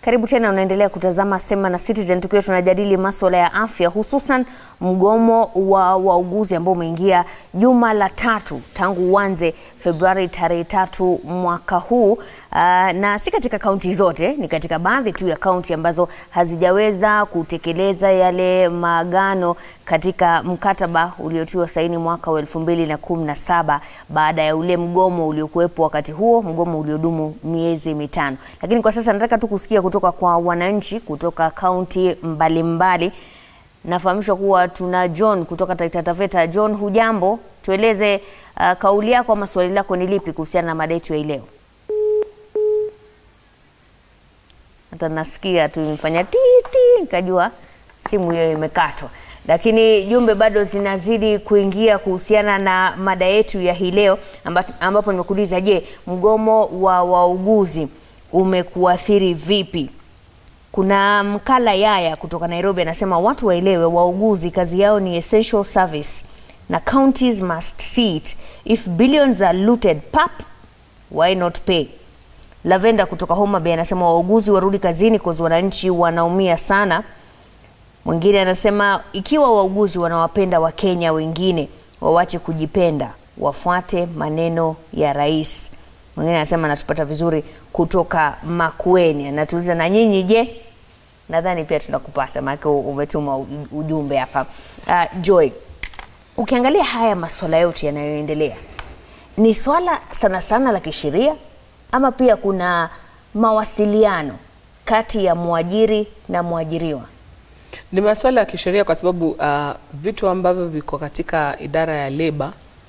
Karibu tena, unaendelea kutazama Sema na Citizen, tukiwa tunajadili masuala ya afya, hususan mgomo wa wauguzi ambao umeingia juma la tatu tangu uanze Februari tarehe tatu mwaka huu. Uh, na si katika kaunti zote, ni katika baadhi tu ya kaunti ambazo hazijaweza kutekeleza yale maagano katika mkataba uliotiwa saini mwaka wa elfu mbili na kumi na saba baada ya ule mgomo uliokuwepo wakati huo, mgomo uliodumu miezi mitano. Lakini kwa sasa nataka tu kusikia kutoka kwa wananchi kutoka kaunti mbalimbali. Nafahamishwa kuwa tuna John kutoka Taita Taveta. John, hujambo? Tueleze uh, kauli yako ama swali lako ni lipi kuhusiana na mada yetu ya hii leo? Hata nasikia tu imefanya titi, nikajua simu hiyo imekatwa, lakini jumbe bado zinazidi kuingia kuhusiana na mada yetu ya hii leo, amba- ambapo nimekuuliza, je, mgomo wa wauguzi umekuathiri vipi? Kuna Mkala Yaya kutoka Nairobi anasema watu waelewe, wauguzi kazi yao ni essential service na counties must see it. If billions are looted pap, why not pay? Lavenda kutoka Homa Bay anasema wauguzi warudi kazini kwa wananchi wanaumia sana. Mwingine anasema ikiwa wauguzi wanawapenda Wakenya wengine wawache kujipenda, wafuate maneno ya rais. Mwingine anasema anatupata vizuri kutoka Makueni, anatuuliza na nyinyi je? Nadhani pia tunakupata maana umetuma u- ujumbe hapa. Uh, Joy, ukiangalia haya masuala yote yanayoendelea ni swala sana sana la kisheria ama pia kuna mawasiliano kati ya mwajiri na mwajiriwa? Ni masuala ya kisheria kwa sababu uh, vitu ambavyo viko katika idara ya leba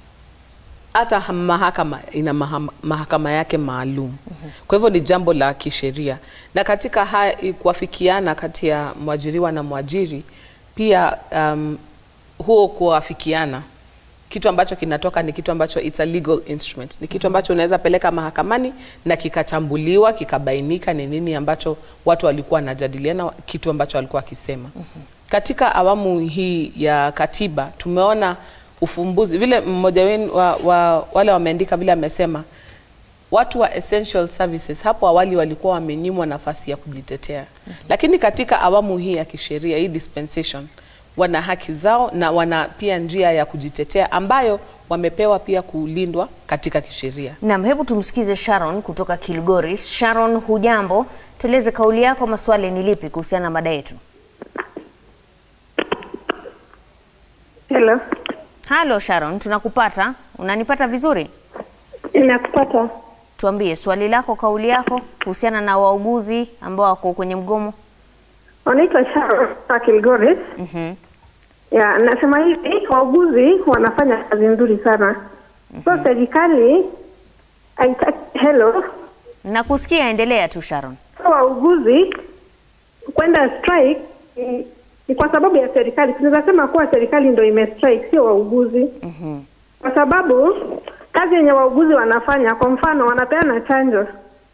hata ha- mahakama ina maha- mahakama yake maalum. Kwa hivyo ni jambo la kisheria, na katika haya kuafikiana kati ya mwajiriwa na mwajiri pia um, huo kuafikiana kitu ambacho kinatoka ni kitu ambacho it's a legal instrument, ni kitu ambacho unaweza peleka mahakamani na kikachambuliwa kikabainika ni nini ambacho watu walikuwa wanajadiliana, kitu ambacho walikuwa wakisema. Katika awamu hii ya katiba tumeona ufumbuzi vile mmoja wenu wa, wa, wale wameandika vile amesema watu wa essential services hapo awali walikuwa wamenyimwa nafasi ya kujitetea, lakini katika awamu hii ya kisheria hii dispensation wana haki zao na wana pia njia ya kujitetea ambayo wamepewa pia kulindwa katika kisheria. Naam, hebu tumsikize Sharon kutoka Kilgoris. Sharon, hujambo? Tueleze kauli yako, maswali ni lipi kuhusiana na mada yetu? Hello, Halo Sharon, tunakupata. Unanipata vizuri? inakupata. Tuambie swali lako, kauli yako kuhusiana na wauguzi ambao wako kwenye mgomo. Wanaitwa Sharon wa Kilgoris. Mhm. Ya, nasema hivi, wauguzi wanafanya kazi nzuri sana. So serikali haitaki hello, Nakusikia, endelea tu Sharon. so wauguzi kwenda strike ni, ni kwa sababu ya serikali. Tunaweza sema kuwa serikali ndio ime strike, sio wauguzi. Mhm. kwa sababu kazi yenye wauguzi wanafanya, kwa mfano wanapeana chanjo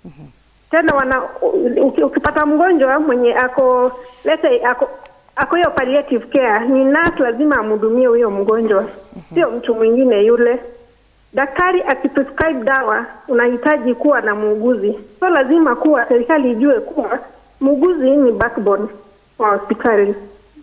tena wana uki- ukipata mgonjwa mwenye ako let's say ako ako hiyo palliative care, ni nurse lazima amhudumie huyo mgonjwa, sio mtu mwingine yule. Daktari akiprescribe dawa unahitaji kuwa na muuguzi, so lazima kuwa serikali ijue kuwa muuguzi ni backbone wa hospitali.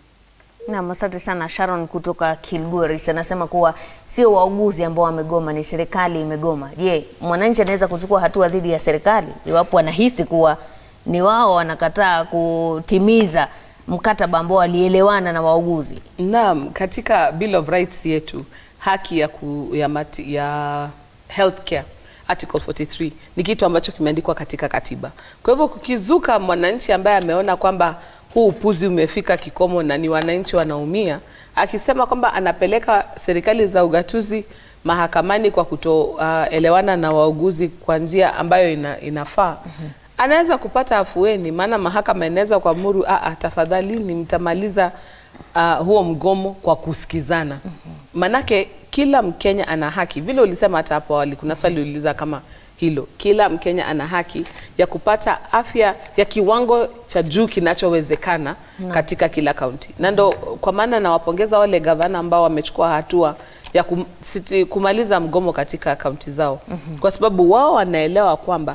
Naam, asante sana Sharon kutoka Kilgoris. Anasema kuwa sio wauguzi ambao wamegoma, ni serikali imegoma. Je, mwananchi anaweza kuchukua hatua dhidi ya serikali iwapo anahisi kuwa ni wao wanakataa kutimiza mkataba ambao walielewana na wauguzi? Naam, katika Bill of Rights yetu haki ya, ku, ya, mati, ya healthcare Article 43 ni kitu ambacho kimeandikwa katika katiba. Kwa hivyo kukizuka mwananchi ambaye ameona kwamba huu upuzi umefika kikomo na ni wananchi wanaumia, akisema kwamba anapeleka serikali za ugatuzi mahakamani kwa kutoelewana na wauguzi kwa njia ambayo ina, inafaa anaweza kupata afueni, maana mahakama inaweza kuamuru "Ah, ah, tafadhali mtamaliza uh, huo mgomo kwa kusikizana. Manake kila Mkenya ana haki, vile ulisema hata hapo awali, kuna swali uliuliza kama hilo. Kila Mkenya ana haki ya kupata afya ya kiwango cha juu kinachowezekana katika kila kaunti, na ndo kwa maana nawapongeza wale gavana ambao wamechukua hatua ya kum, siti, kumaliza mgomo katika kaunti zao kwa sababu wao wanaelewa kwamba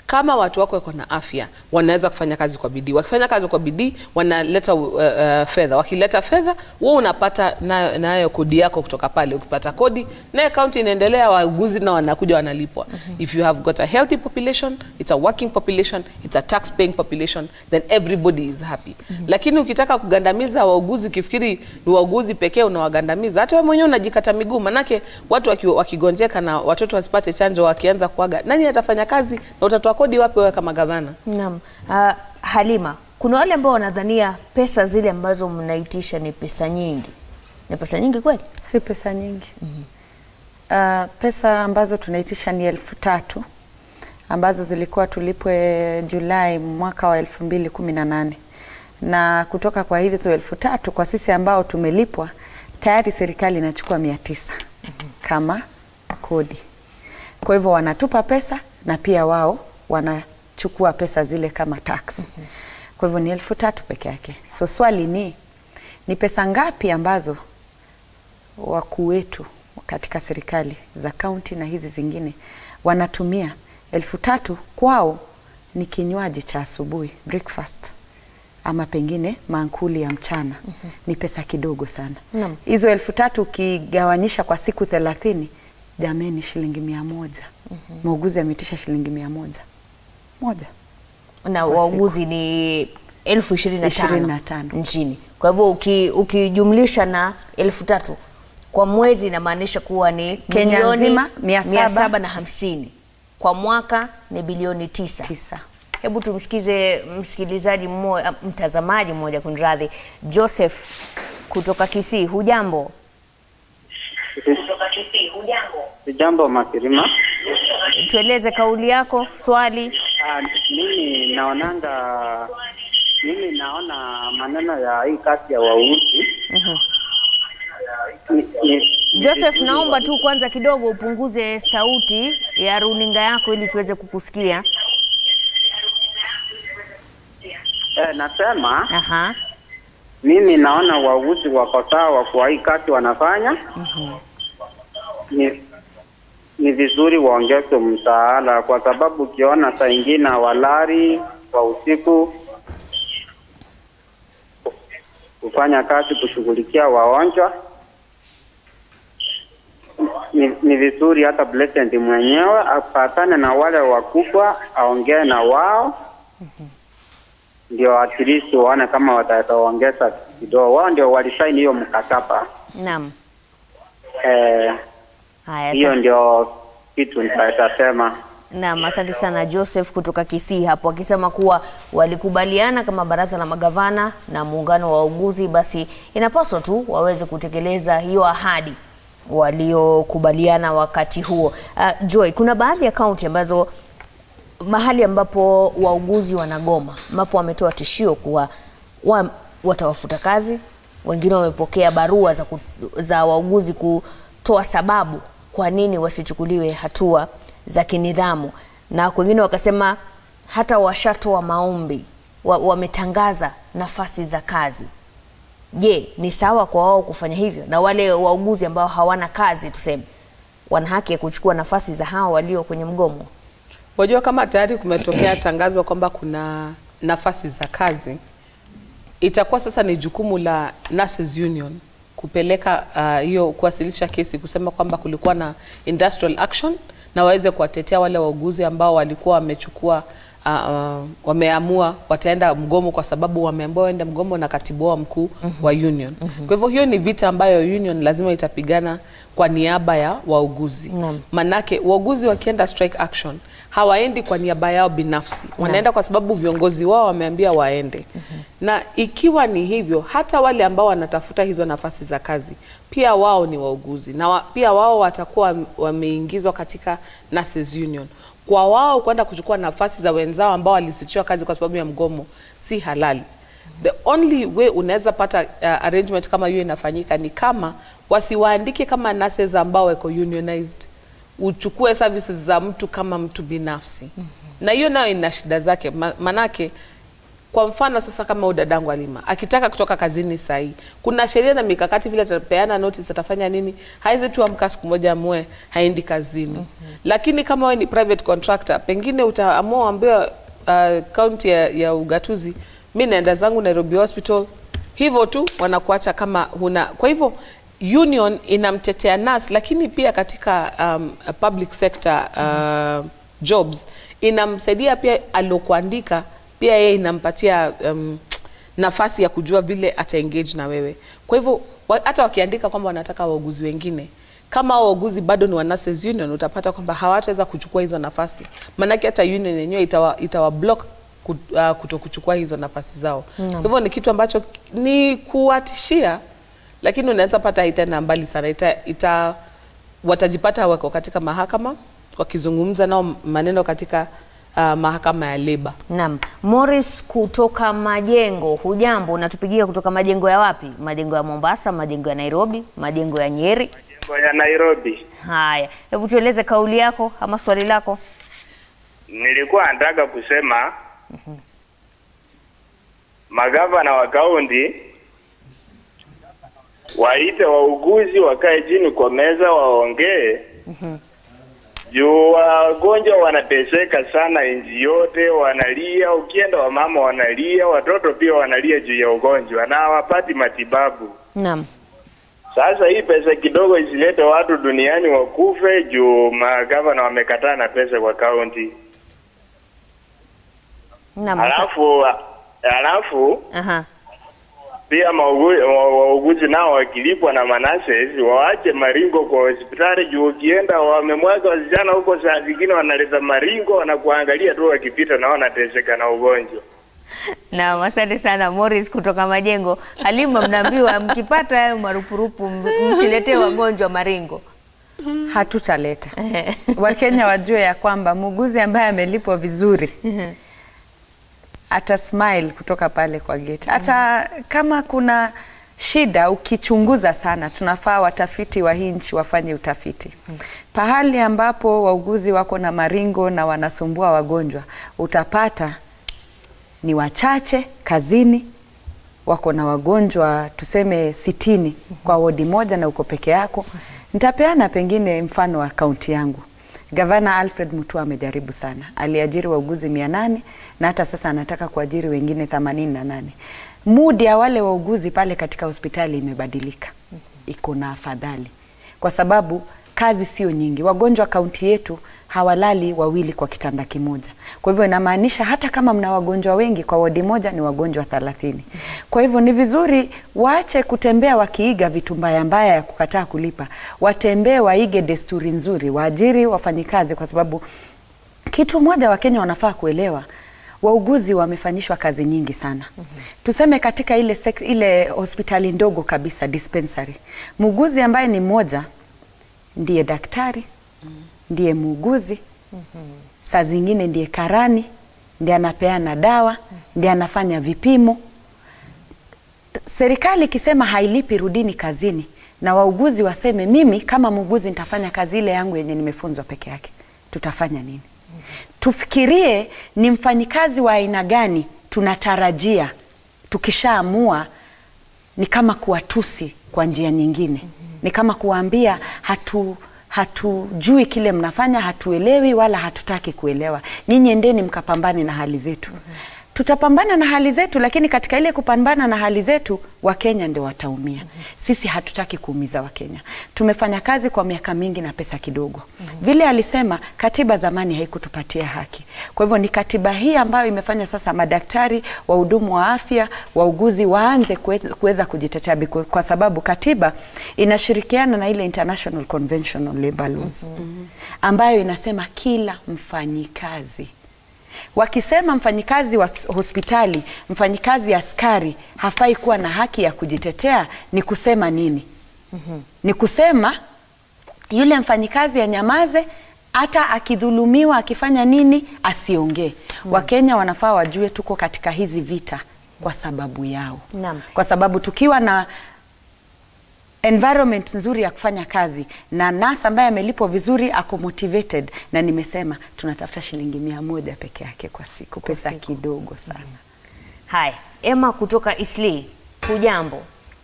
kama watu wako wako na afya wanaweza kufanya kazi kwa bidii wakifanya kazi kwa bidii wanaleta uh, uh, fedha wakileta fedha wewe unapata nayo, nayo kodi yako kutoka pale ukipata kodi nayo kaunti inaendelea wauguzi na wanakuja wanalipwa if you have got a healthy population it's a working population it's a tax paying population then everybody is happy lakini ukitaka kugandamiza wauguzi ukifikiri ni wauguzi pekee unawagandamiza hata wewe mwenyewe unajikata miguu manake watu waki, wakigonjeka na watoto wasipate chanjo wakianza kuaga nani atafanya kazi na utatoa kodi wapi wewe kama gavana Naam. Uh, Halima, kuna wale ambao wanadhania pesa zile ambazo mnaitisha ni pesa nyingi. Ni pesa nyingi kweli? Si pesa nyingi. Uh, pesa ambazo tunaitisha ni elfu tatu ambazo zilikuwa tulipwe Julai mwaka wa elfu mbili kumi na nane na kutoka kwa hizo elfu tatu kwa sisi ambao tumelipwa tayari serikali inachukua mia tisa kama kodi. Kwa hivyo wanatupa pesa na pia wao wanachukua pesa zile kama tax. Kwa hivyo ni elfu tatu peke yake. So swali ni ni pesa ngapi ambazo wakuu wetu katika serikali za kaunti na hizi zingine wanatumia elfu tatu kwao ni kinywaji cha asubuhi breakfast ama pengine mankuli ya mchana ni pesa kidogo sana Naam. hizo elfu tatu ukigawanyisha kwa siku thelathini jameni shilingi mia moja muuguzi ameitisha shilingi mia moja moja Na wauguzi ni elfu ishirini na Ishirini tano na tano. nchini. Kwa hivyo uki, ukijumlisha na elfu tatu kwa mwezi inamaanisha kuwa ni Kenya milioni nzima, mia saba. mia saba na hamsini kwa mwaka ni bilioni tisa. tisa Hebu tumsikize msikilizaji mmoja, mtazamaji mmoja kunradhi, Joseph kutoka Kisii. Hujambo? Jambo Makirima. Tueleze kauli yako, swali. Ah, mimi naonanga, mimi naona maneno ya hii kazi ya wauguzi ni- ni- Joseph, naomba tu kwanza kidogo upunguze sauti ya runinga yako ili tuweze kukusikia. eh, nasema Aha. mimi naona wauguzi wako sawa kwa hii kazi wanafanya. Ni, ni vizuri waongeze msaada, kwa sababu ukiona saa ingine hawalali kwa usiku kufanya kazi kushughulikia wagonjwa. Ni, ni vizuri hata president mwenyewe apatane na wale wakubwa, aongee na wao ndio at least waone kama wataongeza kidogo. Wao ndio walisaini hiyo mkataba Naam. eh, Haya, hiyo asante. ndio kitu nitaweza sema. Naam, asante sana Joseph kutoka Kisii hapo akisema kuwa walikubaliana kama baraza la magavana na muungano wa wauguzi, basi inapaswa tu waweze kutekeleza hiyo ahadi waliokubaliana wakati huo. Uh, Joy, kuna baadhi ya kaunti ambazo mahali ambapo wauguzi wanagoma, ambapo wametoa tishio kuwa wa, watawafuta kazi. Wengine wamepokea barua za, ku, za wauguzi kutoa sababu kwa nini wasichukuliwe hatua za kinidhamu, na wengine wakasema hata washatoa maombi, wa- wametangaza nafasi za kazi. Je, ni sawa kwa wao kufanya hivyo? Na wale wauguzi ambao hawana kazi tuseme, wana haki ya kuchukua nafasi za hao walio kwenye mgomo? Wajua, kama tayari kumetokea tangazo kwamba kuna nafasi za kazi, itakuwa sasa ni jukumu la Nurses Union kupeleka ah, hiyo kuwasilisha kesi kusema kwamba kulikuwa na industrial action na waweze kuwatetea wale wauguzi ambao walikuwa wamechukua uh, uh, wameamua wataenda mgomo kwa sababu wameambiwa waende mgomo na katibu wao mkuu wa union. Kwa hivyo hiyo ni vita ambayo union lazima itapigana kwa niaba ya wauguzi. Naam. Manake wauguzi wakienda strike action hawaendi kwa niaba yao binafsi, wanaenda kwa sababu viongozi wao wameambia waende. Na ikiwa ni hivyo, hata wale ambao wanatafuta hizo nafasi za kazi pia wao ni wauguzi na wa, pia wao watakuwa wameingizwa katika Nurses Union. Kwa wao kwenda kuchukua nafasi za wenzao ambao walisitiwa kazi kwa sababu ya mgomo si halali. The only way unaweza pata uh, arrangement kama hiyo inafanyika ni kama wasiwaandike kama nurses ambao wako unionized, uchukue services za mtu kama mtu binafsi na hiyo nayo ina shida zake, Ma- manake kwa mfano sasa kama udadangu alima akitaka kutoka kazini sahii kuna sheria na mikakati vile atapeana notice atafanya nini haizi tu amka siku moja amue haendi kazini mm-hmm. lakini kama wewe ni private contractor pengine utaamua uambiwe uh, kaunti ya, ya ugatuzi mi naenda zangu nairobi hospital hivyo tu wanakuacha kama huna kwa hivyo union inamtetea nurse lakini pia katika um, public sector uh, jobs inamsaidia pia alokuandika pia yeye inampatia um, nafasi ya kujua vile ata engage na wewe kwa hivyo wa, hata wakiandika kwamba wanataka wauguzi wengine kama wauguzi bado ni wa nurses union utapata kwamba hawataweza kuchukua hizo nafasi maanake hata union yenyewe itawa, itawa block ku- uh, kuto kuchukua hizo nafasi zao kwa hivyo ni kitu ambacho ni kuwatishia lakini unaweza pata haitaenda mbali sana ita, ita watajipata wako katika mahakama wakizungumza nao maneno katika uh, mahakama ya leba Naam. Morris kutoka Majengo, hujambo? Unatupigia kutoka majengo ya wapi? Majengo ya Mombasa, majengo ya Nairobi, majengo ya Nyeri? Jengo ya Nairobi. Haya, hebu tueleze kauli yako ama swali lako. Nilikuwa nataka kusema magavana wa kaunti waite wauguzi wakae chini kwa meza waongee juu wagonjwa wanateseka sana nchi yote, wanalia. Ukienda wamama wanalia, watoto pia wanalia juu ya ugonjwa na hawapati matibabu. Naam. Sasa hii pesa kidogo isilete watu duniani wakufe juu magavana wamekataa na pesa kwa kaunti. Naam. Halafu halafu Aha. pia maugu- wa- wauguzi nao wakilipwa na manases waache maringo kwa hospitali juu ukienda wamemwaga wasichana huko, saa zingine wanaleta maringo, wanakuangalia tu wakipita na wanateseka na ugonjwa. Naam, asante sana Morris kutoka Majengo. Halima, mnaambiwa mkipata hayo marupurupu m- msiletee wagonjwa maringo. hatutaleta. Wakenya wajue ya kwamba muuguzi ambaye amelipwa vizuri ata smile kutoka pale kwa gate. Hata kama kuna shida, ukichunguza sana, tunafaa watafiti wa hii nchi wafanye utafiti. Pahali ambapo wauguzi wako na maringo na wanasumbua wagonjwa, utapata ni wachache kazini wako na wagonjwa tuseme sitini kwa wodi moja na uko peke yako. Nitapeana pengine mfano wa kaunti yangu. Gavana Alfred Mutua amejaribu sana, aliajiri wauguzi mia nane na hata sasa anataka kuajiri wengine themanini na nane. Mudi ya wale wauguzi pale katika hospitali imebadilika, iko na afadhali kwa sababu kazi sio nyingi. Wagonjwa kaunti yetu hawalali wawili kwa kitanda kimoja. Kwa hivyo inamaanisha hata kama mna wagonjwa wengi kwa wodi moja ni wagonjwa thelathini. Kwa hivyo ni vizuri waache kutembea wakiiga vitu mbaya mbaya ya kukataa kulipa, watembee waige desturi nzuri, waajiri wafanyikazi, kwa sababu kitu moja Wakenya wanafaa kuelewa wauguzi wamefanyishwa kazi nyingi sana. Tuseme katika ile, sek, ile hospitali ndogo kabisa dispensary, muuguzi ambaye ni mmoja ndiye daktari, ndiye muuguzi, saa zingine ndiye karani, ndiye anapeana dawa, ndiye anafanya vipimo. Serikali ikisema hailipi, rudini kazini, na wauguzi waseme mimi kama muuguzi nitafanya kazi ile yangu yenye nimefunzwa peke yake, tutafanya nini? Tufikirie ni mfanyikazi wa aina gani tunatarajia tukishaamua ni kama kuwatusi kwa njia nyingine, ni kama kuwaambia hatu hatujui kile mnafanya, hatuelewi wala hatutaki kuelewa. Ninyi endeni mkapambane na hali zetu. Tutapambana na hali zetu, lakini katika ile kupambana na hali zetu Wakenya ndio wataumia. Sisi hatutaki kuumiza Wakenya. Tumefanya kazi kwa miaka mingi na pesa kidogo. Vile alisema katiba zamani haikutupatia haki. Kwa hivyo ni katiba hii ambayo imefanya sasa madaktari, wahudumu wa afya, wauguzi waanze kuwe- kuweza kujitetea biku- kwa sababu katiba inashirikiana na ile International Convention on Labour Laws ambayo inasema kila mfanyikazi wakisema mfanyikazi wa s- hospitali, mfanyikazi askari hafai kuwa na haki ya kujitetea, ni kusema nini? Ni kusema yule mfanyikazi anyamaze, hata akidhulumiwa akifanya nini asiongee. Wakenya wanafaa wajue tuko katika hizi vita kwa sababu yao, Naam. kwa sababu tukiwa na environment nzuri ya kufanya kazi na nasa ambaye amelipwa vizuri ako motivated, na nimesema tunatafuta shilingi mia moja peke yake kwa siku, pesa kidogo sana. Haya, Emma kutoka Isli, hujambo?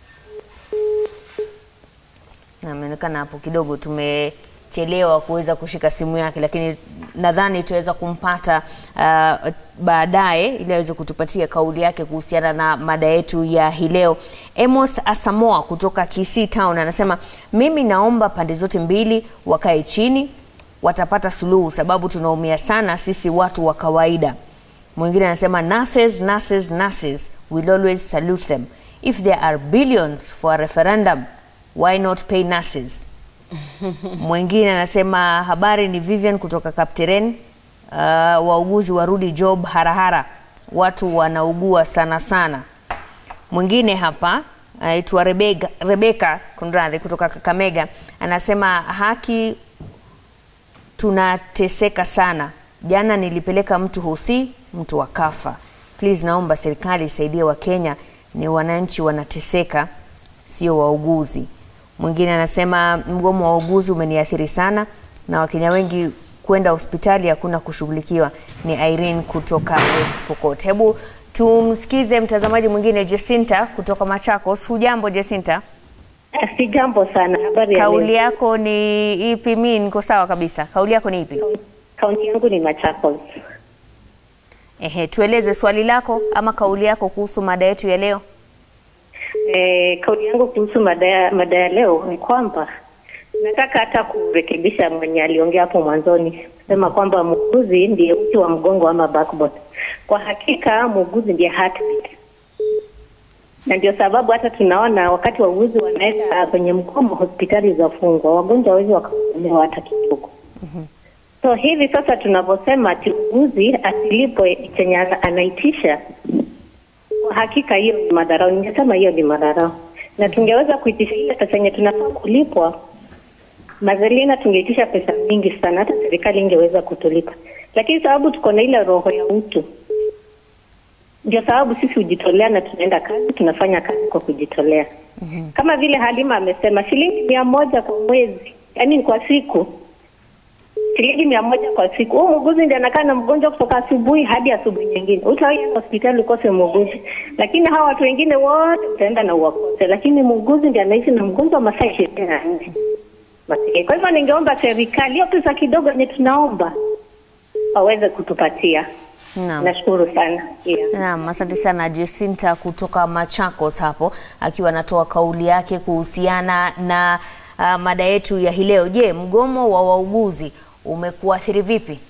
Na Inaonekana hapo kidogo tumechelewa kuweza kushika simu yake, lakini nadhani tutaweza kumpata uh, baadaye ili aweze kutupatia kauli yake kuhusiana na mada yetu ya hii leo. Amos Asamoa kutoka Kisii Town anasema mimi naomba pande zote mbili wakae chini, watapata suluhu, sababu tunaumia sana sisi watu wa kawaida. Mwingine anasema nurses, nurses, nurses, we'll always salute them. If there are billions for a referendum, why not pay nurses? Mwingine anasema habari ni Vivian kutoka Kapteren. Uh, wauguzi warudi job harahara, watu wanaugua sana sana. Mwingine hapa anaitwa Rebeka, Rebeka kunradhi, kutoka Kakamega anasema haki tunateseka sana. Jana nilipeleka mtu Hosi, mtu akafa. Please, naomba serikali isaidie Wakenya, ni wananchi wanateseka, sio wauguzi. Mwingine anasema mgomo wa wauguzi umeniathiri sana na Wakenya wengi kwenda hospitali hakuna kushughulikiwa. Ni Irene kutoka West Pokot. Hebu tumsikize mtazamaji mwingine Jacinta kutoka Machakos. Hujambo Jacinta? Si jambo sana. Habari ya Kauli leo? yako ni ipi? Mimi niko sawa kabisa. Kauli yako ni ipi? Kaunti yangu ni Machakos. Ehe, tueleze swali lako ama kauli yako kuhusu mada yetu ya leo. E, kauli yangu kuhusu mada ya mada ya leo ni kwamba nataka hata kurekebisha mwenye aliongea hapo mwanzoni kusema kwamba muuguzi ndiye uti wa mgongo ama backbone. Kwa hakika muuguzi ndiye heartbeat, na ndio sababu hata tunaona wakati wauguzi wanaenda kwenye mgomo, hospitali zafungwa, wagonjwa hawezi wakahudumiwa hata kidogo. So hivi sasa tunavyosema ati muuguzi asilipwe chenye ana- anaitisha, kwa hakika hiyo ni madharau. Ningesema hiyo ni madharau, na tungeweza kuitisha ile pesa yenye tunafaa kulipwa Mazalina, tungeitisha pesa mingi sana, hata serikali ingeweza kutulipa, lakini sababu tuko na ile roho ya utu, ndio sababu sisi hujitolea na tunaenda kazi, tunafanya kazi kwa kujitolea. Kama vile Halima amesema, shilingi mia moja kwa mwezi, yaani ni kwa siku shilingi mia moja kwa siku. Huyu muuguzi ndiye anakaa na mgonjwa kutoka asubuhi hadi asubuhi nyingine. Utaenda hospitali ukose muuguzi, lakini hawa watu wengine wote utaenda na uwakose, lakini muuguzi ndiye anaishi na mgonjwa masaa ishirini na nne. Masikini. Kwa hivyo ningeomba serikali hiyo pesa kidogo yenye tunaomba waweze kutupatia. Naam. Nashukuru sana yeah. Naam, asante sana Jacinta kutoka Machakos hapo akiwa anatoa kauli yake kuhusiana na uh, mada yetu ya hii leo. Je, mgomo wa wauguzi umekuathiri vipi